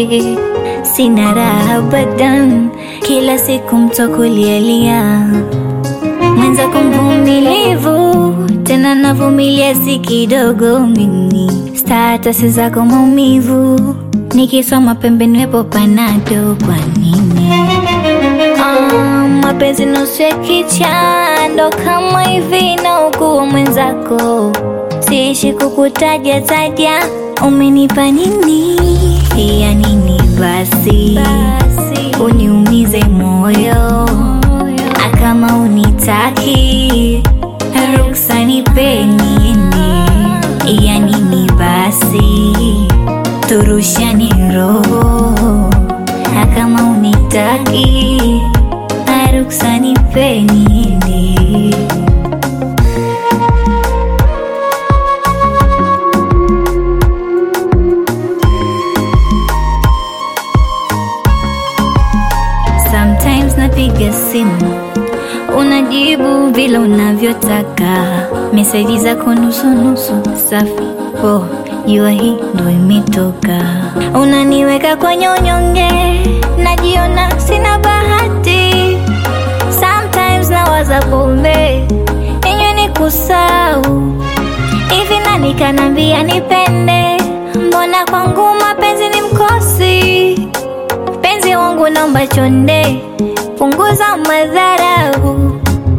sina raha abadan, kila siku mtokulialia mwenzako mvumilivu, tena navumilia si kidogo mimi, statasi zako maumivu, nikisoma pembeni wepo panado, kwa nini? Ah, mapenzi nusu ya kichando kama hivi na ukuwa mwenzako, siishi kukutaja taja, umenipa nini ya nini basi, uniumize moyo kama unitaki ruksa nipeni ya nini basi, turushani roho kama unitaki ruksa nipeni Sometimes napiga simu unajibu vile unavyotaka, meseji zako nusu nusu safi. Oh, jua hii ndo imetoka, unaniweka kwenye unyonge, najiona sina bahati. Sometimes nawaza pombe inywe ni kusau hivi, nani kanambia nipende? Mbona kwangu mapenzi ni mkosi? Mpenzi wangu naomba chonde punguza madharau.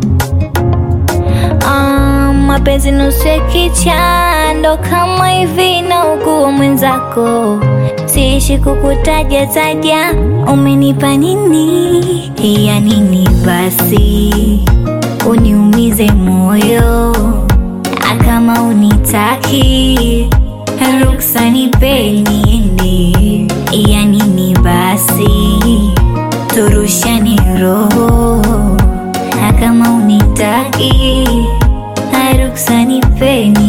Ah, mapenzi nusu ya kichando kama hivi na ukuwa mwenzako, siishi kukutaja taja, umenipa nini ya nini basi, uniumize moyo kama unitaki ruksa nipeni ya nini basi turushani roho kama unitaki ruksa nipeni